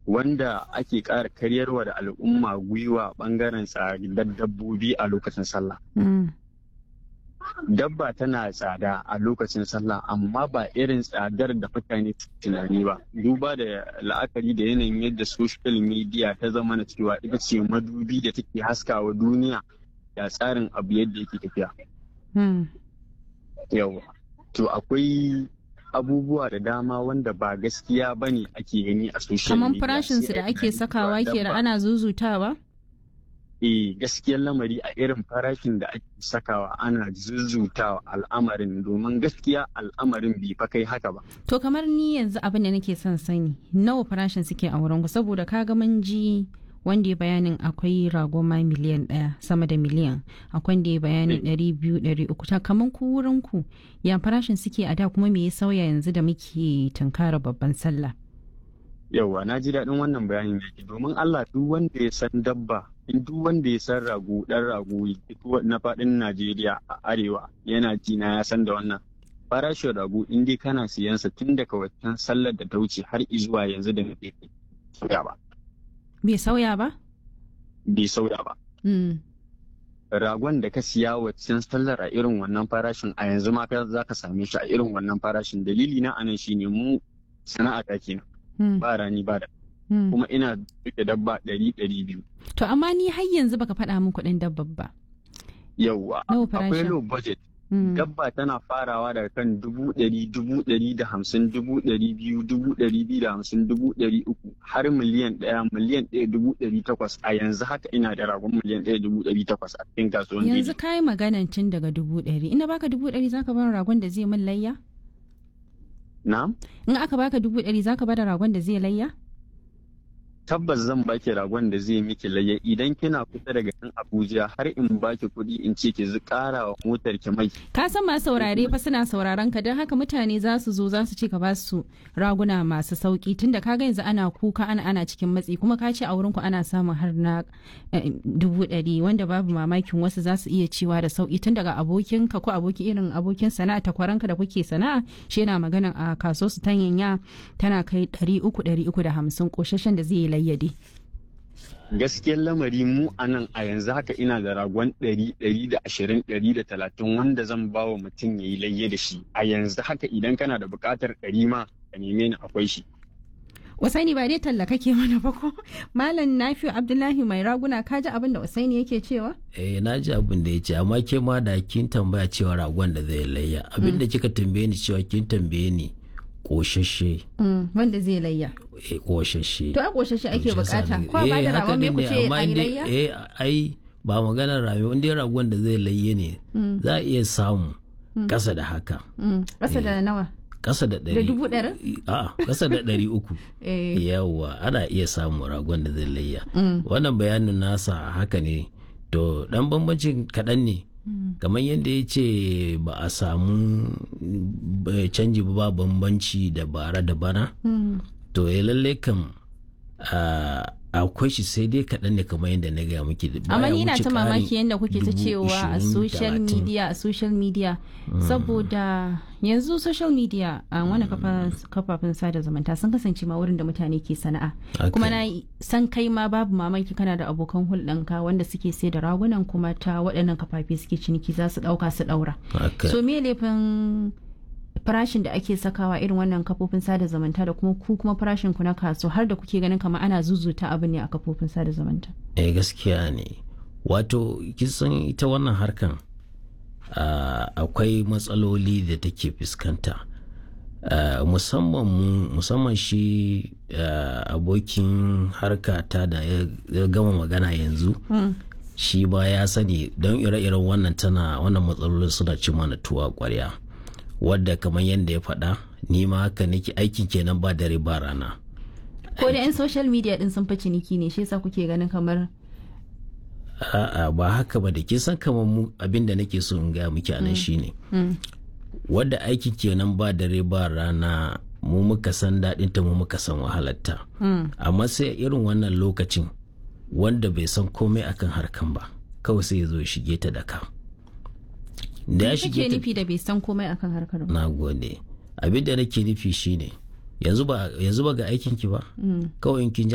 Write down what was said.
wanda ake ƙara karyarwa da al'umma gwiwa ɓangaren tsadar dabbobi a lokacin sallah. Dabba tana tsada a lokacin sallah amma ba irin tsadar da mutane tunani ba. Duba da la'akari da yanayin yadda social media ta zama na cewa ita ce madubi da take haskawa duniya ya tsarin abu yadda yake tafiya. Yawa. To akwai abubuwa da dama wanda ba gaskiya ba ne ake gani a social Kamar media. farashinsu da ake sakawa kenan ana zuzutawa? Eh gaskiyar lamari a irin farashin da ake sakawa ana zuzutawa al'amarin domin gaskiya al'amarin bai fa kai haka ba. To kamar ni yanzu abin da nake son sani nawa farashin suke a wurin ku saboda kaga mun ji wanda ya bayanin akwai rago ma miliyan ɗaya sama da miliyan akwai wanda ya bayanin ɗari biyu ɗari uku ta kamar ku wurin ku ya farashin suke a da kuma me ya sauya yanzu da muke tunkara babban sallah. Yauwa na ji daɗin wannan bayanin da ke domin Allah duk wanda ya san dabba in duk wanda ya san rago ɗan rago na faɗin Najeriya a arewa yana ji na ya san da wannan. Farashin rago in dai kana siyansa tun daga waccan sallar da ta wuce har izuwa yanzu da nake sauya ba. Bai sauya ba? Bai sauya ba. Mm. Ragon da ka siya waccan sallar a irin wannan farashin a yanzu ma ka za ka same shi a irin wannan farashin dalili na anan shine mu sana'a ta kenan. Mm. ba rani ba da Mm. kuma ina duke dabba ɗari ɗari biyu To amma ni har yanzu baka faɗa min kuɗin dabbar ba. yauwa Nawa akwai farashin? low budget Mm. dabba tana farawa daga kan dubu ɗari dubu ɗari da hamsin dubu ɗari biyu dubu ɗari biyu da hamsin dubu ɗari uku har miliyan ɗaya miliyan ɗaya dubu ɗari takwas a yanzu haka ina da ragon miliyan ɗaya dubu ɗari takwas a cikin kasuwan Yanzu ka yi maganan tun daga dubu ɗari. Ina baka dubu ɗari zaka bar ragon da zai min layya? na In aka baka dubu ɗari zaka bada ragon da zai layya? tabbas zan baki ragon da zai miki laye idan kina kusa daga nan abuja har in baki kuɗi in ce ki zu ƙara wa motar ki mai Ka san masu saurare fa suna sauraron ka don haka mutane za su zo za su ce ka ba su raguna masu sauki tunda ka ga yanzu ana kuka ana ana cikin matsi kuma ka ce a wurin ku ana samun har na eh, dubu ɗari wanda babu mamakin wasu za su iya cewa da sauki tun daga abokin ka ko aboki irin abokin sana'a takwaranka da kuke sana'a shi yana maganan a kaso su tanyanya tana kai ɗari uku ɗari uku da hamsin ƙoshashen da zai yi layyade. gaskiyar lamari mu a nan a yanzu haka ina da ragon ɗari ɗari da ashirin ɗari da talatin wanda zan ba wa mutum ya yi layye da shi a yanzu haka idan kana da buƙatar ɗari ma ka neme ni akwai shi Usaini ba dai talla kake mana ba ko? Malam Nafi'u Abdullahi mai raguna ka ji abin da Usaini yake cewa? eh na ji abin da ya ce amma ke ma da kin tambaya cewa ragon da zai layya abin da kika tambaye ni cewa kin tambaye ni koshashe Mm, wanda zai layya. eh koshashe To a ƙoshashe ake bukata. Ko a ba da ragon me ku ce a yi layya? eh ai ba maganar rami wanda ragon da zai layye ne za a iya samu kasa da haka Mm, Ƙasa da nawa? kasa da ɗari dubu ɗari? a kasa da ɗari uku Eh, yawwa ana iya samun ragon da zai layya mm, wannan bayanin nasa haka ne to dan bambancin kaɗan ne kamar yadda ya ce ba a samu eh, canji ba ba bambanci da bara da bana mm. to ya lalle kam ah, akwai shi sai dai kaɗan ne kamar yadda na gaya muke da Amma baya ni ina wuce ta ƙarin mamaki yadda kuke ta dubu cewa a ishirin, social talatin. media a social media saboda yanzu social media a wani kafa- kafafen sada zumunta sun kasance ma wurin da mutane ke sana'a Haka kuma ne. na san kai ma babu mamaki kana da abokan hulɗanka wanda suke sai da ragunan kuma ta waɗannan kafafe suke ciniki za su ɗauka su ɗaura Haka. so me laifin farashin da ake sakawa irin wannan kafofin sada zumunta da kuma ku kuma farashin ku na kaso har da kuke ganin kamar ana zuzuta abin ne a kafofin sada zumunta eh gaskiya ne wato kisan ita wannan harkan ah, akwai matsaloli da take fuskanta Ah, musamman mu musamman shi ah, abokin harka ta da ya ya gama magana yanzu shi ba ya sani don ire-iren wannan tana wannan matsalolin suna ci mana tuwa kwarya wadda kamar yadda ya faɗa ni ma haka nake aiki kenan ba dare ba rana ko da 'yan social media din sun fi ciniki ne shi yasa kuke ganin kamar a'a ba haka ba da kin san kamar mu abin da nake so in gaya miki anan shine wadda aiki kenan ba dare ba rana mu muka san daɗin ta mu muka san wahalarta amma sai a irin wannan lokacin wanda bai san komai akan harkan ba kawai sai ya zo ya shige ta da ka da ya kake shige ta nufi da bai san komai akan harkar ba na gode abin da nake nufi shine yanzu ba yanzu ba ga aikin ki ba kawai in kin ji